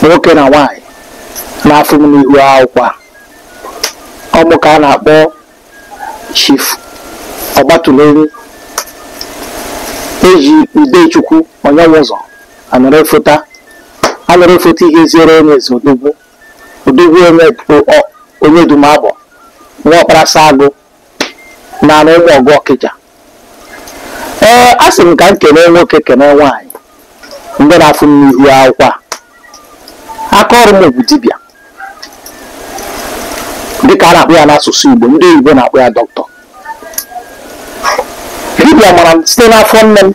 nwoke na nwaanyị na-afụ m n'ihu akwụkwọ a ọmụ ka a na-akpọ chief ọgbatulonyi eji udechukwu onyenwe ụzọ anọrọ efota anọrọ efota ihe ziere onye eze odogwu odogwu onye o- onye dumabọ nwa ọkpara sagụ na anụ ụmụ ọgụ ọkịja ee a sị m ka m kelee nwoke kelee nwaanyị ndị na-afụ m n'ihu akwụkwọ a aka ọrụ m bụ dibịa dịka a na-akpọ ya n'asụsụ igbo ndị oyibo na-akpọ ya dọkịta dibịa mara m site n'afọ nne m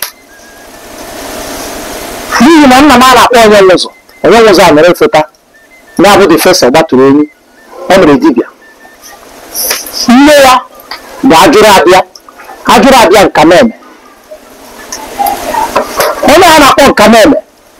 n'ihi na nna m a na-akpọ onye nwụzọ onye nwụzọ a mere efeta na-abụ dị fesa gbatụrụ onyi ọ mere dibịa nne ya bụ ajụrụ abịa ajụrụ abịa nkameme onye a na-akpọ nkameme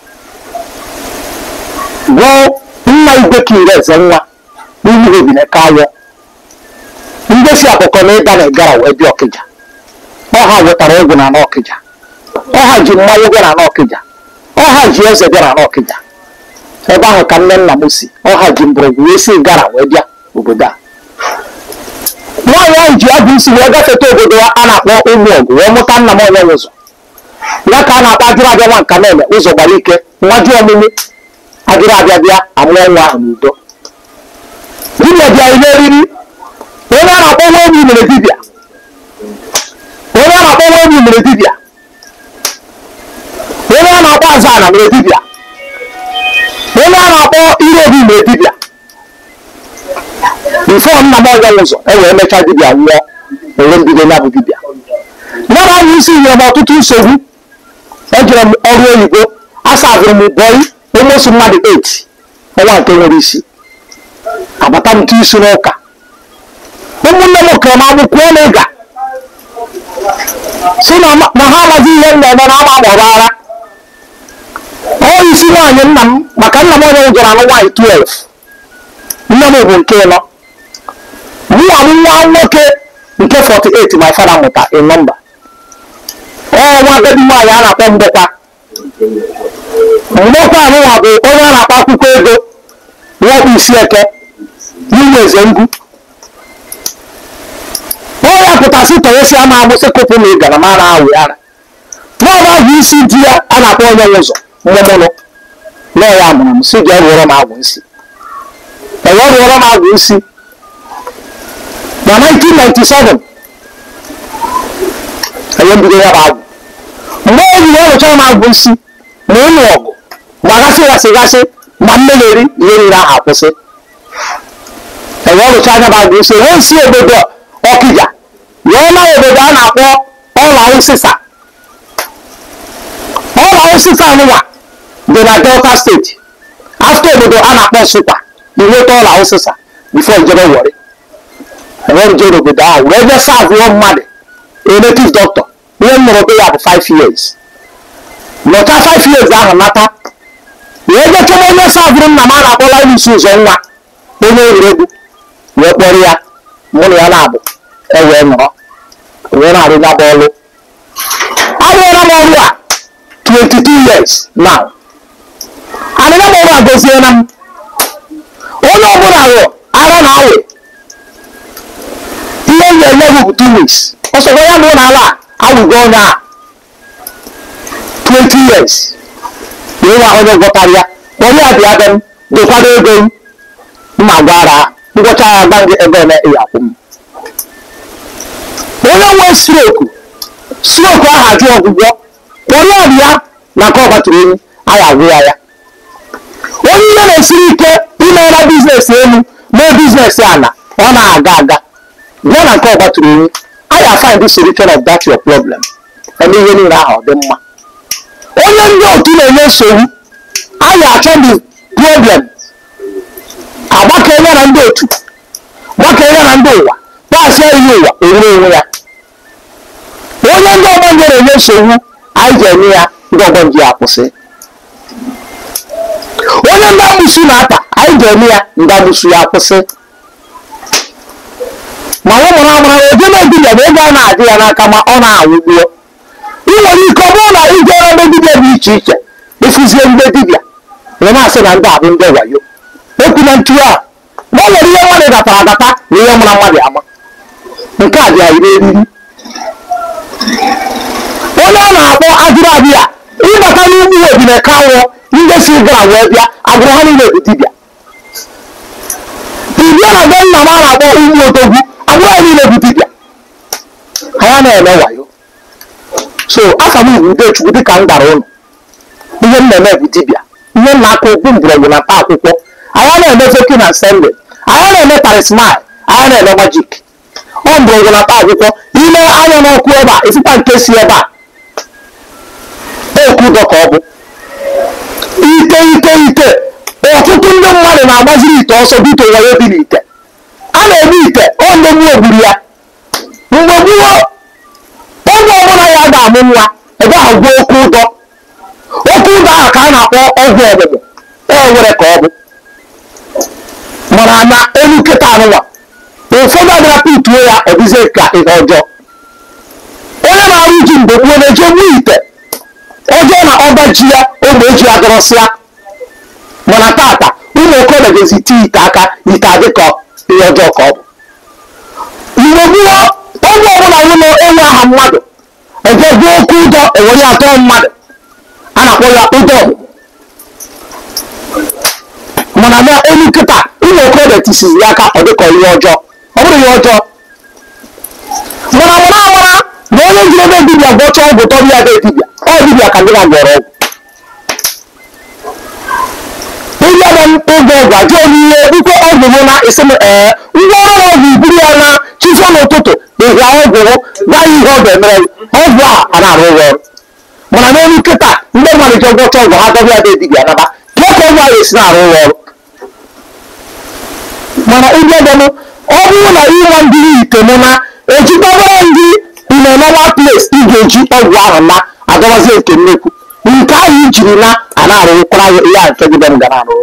bụ nna igwe kiri eze nwa n'ihi ebine kayọ ndesi akụkọ na ịga na ịgara wee bịa ọkịja ọha wetara egwu na n'ọkịja ọha ji mmanya bịa na n'ọkịja ọha ji eze bịa na n'ọkịja ebe ahụ ka nne nna m si ọha ji mgbọrọgwụ wee si gara wee bịa obodo a nwaanyị ahụ ji abụ isi wee gafeta obodo a na-akpọ ụmụ ọgụ wee mụta nna m onye ụzọ ya ka a na-akpọ ajụrụ abịa nwa nka na-eme ụzọ gbara ike nwa ji ọmụmụ ajụrụ abịa bịa amụọ nwa ahụ n'udo dibịa bịa ihe eriri onye a na-akpọ nwa obi mere dibịa onye a na-akpọ nwa obi mere dibịa onye a na-akpọ azana mere dibịa onye a na-akpọ ire obi mere dibịa bifo nna m ọnya ụzọ e wee mechaa dibịa nwụọ onwe mbido ya bụ dibịa ya bụ anya isi nyere m ọtụtụ nsogbu ejere m ọrụ oyibo asaziri m bọị ụmụsụ mmadụ 8 ọnwa nke nwere isi agbata m tụ isi n'ụka ụmụnne m kere m agbụkwuo na ịga si na ma- na ha amaghị ihe m na-eme na ama gbọrọ ara ọ isi nwaanyị nna m maka nna m onye gwara anụ nwaanyị 12 nne m bụ nke ịnọ mụnwa m nwa nwoke nke 48 my father mụta in nọmba ọ nwa bebi nwaanyị a na-akpọ mgbekwa mgbekwa anụnwa bụ onye a na-akpọ akwụkwọ ego nwekwa isi eke n'ime eze ngwu ọ ya pụtasị tọnyesi ama agbụsị kụpụ na ịgara ma na awụ ara n'ọba bụ isi di ya a na-akpọ onye nwe ụzọ mmụmụnụ nọ ya mụrụ m si jee rụọrọ m agwụ nsị enwe rụọrọ m agwụ nsị na 1997 enye mbido ya bụ agwụ mgbe o jiri ọrụchara m agwụ nsị ma ụlọ ọgụ ma gasị gasị gasị ma mmegheri ihe niile ahụ akwụsị enwe ọrụcha anya bụ agwụ nsị wee si obodo ọkịja wee na obodo a na-akpọ ọla ụsịsa ọla ụsịsa nwa dị na delta steeti afta obodo a na-akpọ nsụkwa inweta ọla ụsịsa bifo njebe wọrị enwere jere obodo ahụ wee bịa savụọ mmadụ a native doctor ihe m nụrụ be ya bụ 5 years nọcha 5 years ahụ nata wee bịa chọba onye savụrụ nna m a na-akpọla ilusi ụzọ nwa onye egwuregwu wee kpọrọ ya mụ na ya na-abụ ewee nọrọ wee na-arụ ya bụ ọrụ arụọla m ọrụ a 22 years now arụla m ọrụ a goziela m onye ọbụla rụọ ara na awe ihe m ga-enye bụ 2 weeks ọsọkwa ya na ụlọ ala a awụgo onye a 20 years wee nwa onye gwọtara ya onye a bịa be m dokwado ego m mma gwara ngwọcha ya gba gị ebe eme ịya akwụ m onye nwe stroku stroku ahụ ajụ ọgwụgwọ onye ọrịa na nke ọgbatụrụ enyi aya agwụ ya ya onye ihe na-esiri ike imeela biznes elu mee biznes ala ọ na-aga aga bịa na nke ọgbatụrụ enyi aya find the solution of that your problem eme ihe niile ahụ ọ dị mma onye ndị otu na-enye nsogbu aya achọ the problem agbakọ ya na ndị otu gbakọ ya na ndị ụwa paasịa ihe ụwa ewere onwe ya onye ndị ọgbọ nje na-enye nsogbu anyị ji eme ya ndị ọgbọ nje ya akwụsị onye ndị amụsụ na-ata anyị ji eme ya ndị amụsụ ya akwụsị ma ọ mụrụ amụrụ oje na dibịa bụ ego a na-adị ya n'aka ma ọ na-awụgbuo ị nwere ike ọ bụrụ na ijere ndị dibịa dị iche iche ịfụzie ndị dibịa ị na-asị sị na ndị a bụ ndị wayo okwu na ntu a na ọ nwere ihe mmadụ gatara agata na ihe mụra mmadụ ama nke a bịa iri eriri onye a na-akpọ agụrụ abịa ịbata n'ugwu ebine kanwụ ndị si gara wee bịa agụrụ ha niile bụ dibịa dibịa na be nna m a na-akpọ ugwu odogwu agụrụ ha niile bụ dibịa ha na-eme wayo so aka m bụ udechukwu dịka m gwara ụlọ ihe m na-eme bụ dibịa ihe m na-akụ okwu mgbọrọgwụ na mkpa akwụkwọ anya na-eme fokin na sende anya na-eme tarismal anya na-eme majik ọ mgbọrọgwụ na mkpa akwụkwọ ime anya n'ọkụ ebe a esikwa nke si ebe a okwu ụdọ ka ọ bụ ite ite ite ọtụtụ ndị mmadụ na-agbaziri ite ọsọ bito wayo dị n'ite a na-eme ite ọ ndegbu ogburu ya mgbe gboo oge ọbụla ya ga-amụ nwa ebe ahụ gbuo okwu ụdọ okwu ụdọ ahụ ka a na-akpọ ọgwụ ọgbụgbụ e nwere ka ọ bụ mana na elu nkịta anụnwa ụfọdụ abịara pituo ya ọ dịzie ka ihe ọjọọ onye na-arụ ji mgbe gboo na-eje gbuo ite ọjọọ na ọba ji ya ogbe eji ya dọrọsịa mana tata ụmụ okorobịa ga-ezi tii ite aka ite adị ka ihe ọjọọ ka ọ bụ mgbe gboo oge ọbụla ụlọ enwe aha mmadụ eje gbuo okwu ụdọ ewere ya atọ mmadụ a na-akpọ ya ụdọ ọgbụgbụ mana na elu nkịta ụmụ okorobịa tisizi ya aka ọ dịka ihe ọjọọ ọ bụrụ ihe ọjọọ mana mara amara na onye jiri ebe dibịa gwọcha ọgwụ tọrọ ya be dibịa ọ dibịa ka dịna gwọrọ ọgwụ ịbịa na oge ọgwụ ajụ ihe ikwe ọgwụ bụ na esi ee ngwa ọrụ ọgwụ iburu ya na chifọ n'ụtụtụ ịhịa ọgwụ gwa ya ihe ọ ga-emere ọgwụ a a na-arụ ụgwọ ọrụ mana n'elu nkịta ndị mmadụ ji gwọcha ọgwụ ha dọbịa be dibịa naba kee ka ọgwụ ahụ esi na-arụ ụgwọ ọrụ mana ịbịa bịanụ ọ bụrụ na ịnwa ndị ite mụ na ejikọbara ndị imenọwa ples ị ga-eji ọgwụ ahụ na adọbazie nke nnekwu nke ahụ ijiri na a na-arụkwara ihe a nke gị be m ga na-arụ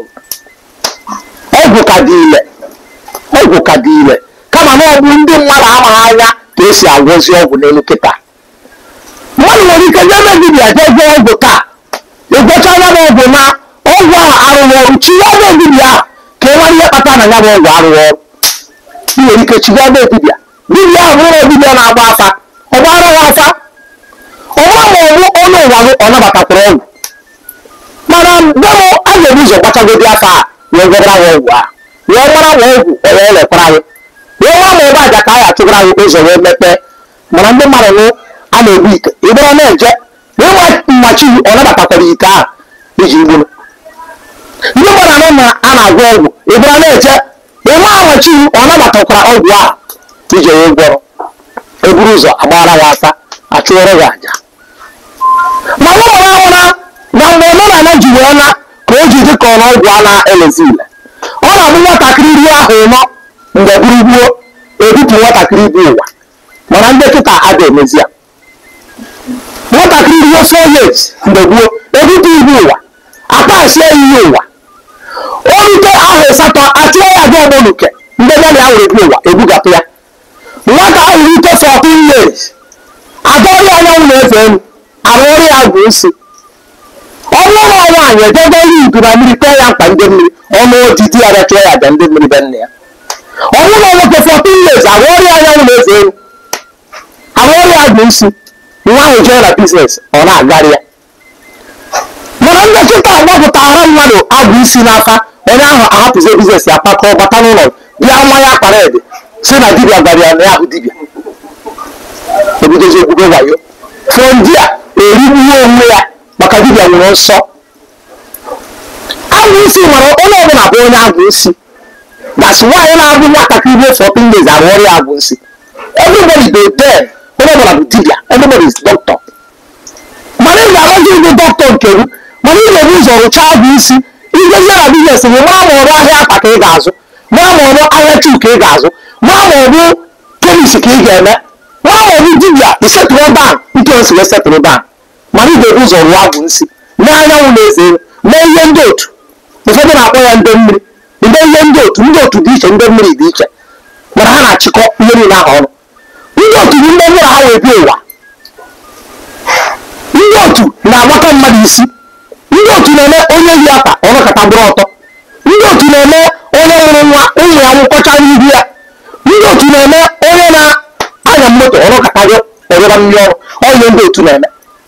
ọgwụ ka dị ile ọgwụ ka dị ile kama na ọ bụ ndị mmadụ amaghị anya ka esi agwọzi ọgwụ n'elu kịta mmadụ nwere ike jee ebe dibịa jee gwọọ ọgwụ taa ịgwọcha ya bụ ọgwụ na ọgwụ ahụ arụghị ọrụ chiwa ebe dibịa ahụ ka e nwere ihe kpata na ya bụ ọgwụ arụghị ọrụ ị nwere ike chiwa ebe dibịa dibịa ahụ bụrụ dibịa na-agba afa ọ gbara ya afa ọ bụrụ ma ọ bụ ọnụ ụwa gị ọ nabatakwara ọgwụ mana bemụ a ga-ebu ụzọ gbachagodi afa a wee gwara ya ọgwụ a wee mara ma ọgwụ ọ wee lekwara gị wee nwa ma ebe aja ka a ya achụgara gị ụzọ wee mepee mana ndị mmadụ nụ a na-ebu ite ịgbara na-eje ịnwa mmachi ọ nabatakwara ite ahụ iji gburu ndị mmadụ anọ na a na-agwọ ọgwụ ịbụra na-eje ịnwa amachi ọ nabatakwara ọgwụ ahụ iji wee gwọrọ eburu ụzọ agbara ya afa achụọrọ ya aja ma ọ mara ahụra na mgbe omenala ji wee na ka o ji dị ka ọnụ ọgwụ a na-elezi ile ọ na-abụ nwatakịrị iri ahụ ịnọ mgbe gburugburu ebupụ nwatakịrị bụ ụwa mana ndị kịta ada emezi ya nwatakịrị ruo four years mgbe gboo ebupụ ibu ụwa akpasie ya ihe ụwa o rute ahụ ịsatọ achụọ ya gị ọgbọnuke ndị ya na ya were bi ụwa ebugapụ ya nwata ahụ rute 14 years adọrọ ya anyanwụ na-efe elu arụ ọrụ ya bụ nsi ọnụ ụlọ nwaanyị ejego iri udu na mmiri kọọ ya mkpa ndị mmiri ọnụ ojiji ya bịa chụọ ya aja ndị mmiri be nne ya ọnụ ụlọ nwoke 14 years arụ ọrụ ya anyanwụ na-efe elu arụ ọrụ ya bụ nsi nwa ahụ jee na biznes ọ na-agarị ya mana ndị nkịta gbapụtara mmadụ abụ isi n'afa onye ahụ ahapụzie biznes ya pakọọ bata n'ụlọ bịa nwa ya kpara ede si na dibịa gwara ya na ya bụ dibịa ebidozi okwukwe wayo fondi a erigbuo onwe ya maka dibịa nwere nsọ abụ isi nwere onye ọbụla bụ onye abụ isi that's why na-abụ nwatakịrị ruo 14 days arụ ọrụ ya abụ nsị everybody dey there onye ọbụla bụ dibịa everybody is doctor mana ị ga-amazi ịbụ dọkịta nke gị mana ị ga-ebu ụzọ rụchaa abụ isi ijezie na biznes gị maa ma ọrụ ahịa akpa ka ị ga-azụ maa ma ọrụ ahịa tuu ka ị ga-azụ maa ma ọ bụ kemis ka ị ga-eme maa ma ọ bụ dibịa isetụrụ ban ike o si wee setụrụ ban mana ị ga-ebu ụzọ rụọ abụ nsị mee anyanwụ na-eze mee ihe ndị otu ụfọdụ na-akpọ ya ndị mmiri ndị ihe ndị otu ndị otu dị iche ndị mmiri dị iche mana ha na-achịkọ ihe niile ahụ ọnụ ndị otu bụ ndị mmiri ha wee bi ụwa ndị otu na-agbakọ mmadụ isi ndị otu na-eme onye yi akpa ọnọkọta bụrụ ọtọ ndị otu na-eme onye nwụrụ nwa ụmụ ya nwụkọcha n'ihu ya ndị otu na-eme onye na-anya moto ọnọkọta gị ọrịba mmiri ọrụ onye ndị otu na-eme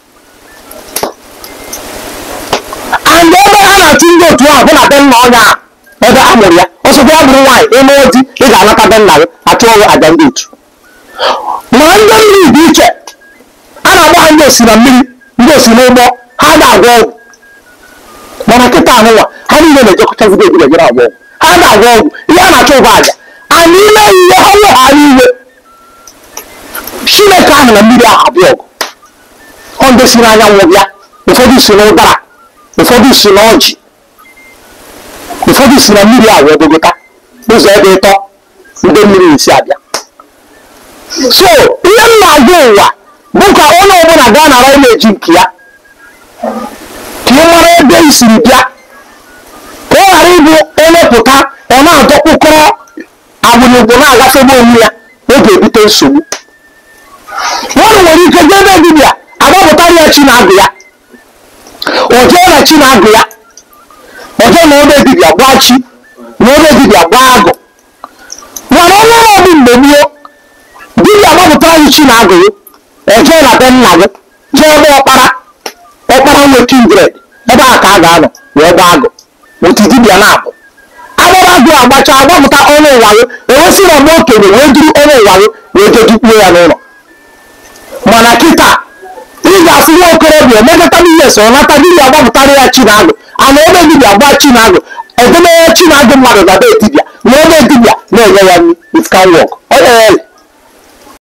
and ebe a na-achụ ndị otu ahụ bụ na be nna ọnya a ebe a mụrụ ya ọsọkwa ọ bụrụ nwaanyị ịmụ di ị ga-anata be nna gị achụ ọrụ aja ndị otu ma ndị mmiri dị iche a na-agba ha ndị osi na mmiri ndị osi n'ụgbọ ha ga-agwọ ọgwụ mana kịta ahụnwa ha niile na-ejekọtazigo obodo ejere agwọ ọgwụ ha ga-agwọ ọgwụ ihe a na-achọ ụgwọ aja anyị ime ihe ha weghara iwe chineke ahụ na mmiri ahụ abịa ọgụ ọ ndị si n'anyanwụ bịa ụfọdụ si n'ụdara ụfọdụ si n'ọjị ụfọdụ si na mmiri ahụ ebogota ụzọ ebe ịtọ ndị mmiri esi abịa so ihe m na-agwa ụwa bụ ka onye ọbụla gaa nara imeji nke ya ka ị mara ebe i siri bịa ka ọ ghara ịbụ onye pụta ọ na-adọkpụkọrọ agbụrụgbo na-agafebe onwe ya ọ ga-ebute nsogbu mmadụ nwere ike jee ebe dibịa agbapụtara ya chi na-agụ ya o jee na chi na-agụ ya o jee na ebe dibịa gbaa chi na ebe dibịa gbaa agụ mana onye ọbụ mgbe gboo dibịa gbapụtara gị chi na-agụ ya o jee na be nna gị jee ebe ọkpara ọkpara nwe kindred ebe a ka a ga-anọ wee gbaa agụ otu dibịa na-abụ agbara agụ agbacha agbapụta ọnụ ụwa gị ewesị na mgbe okenye wee duru ọnụ ụwa gị wee jedukpuo ya n'ụlọ mana kịta ị ga-afụ nwa okorobịa emekọta biles ọ nata dibịa gbapụtara ya chinagụ ana ebe dibịa gba chinagụ edemeye chinagụ mmadụ na be dibịa na ebe dibịa na-enye ya nri it can work ọ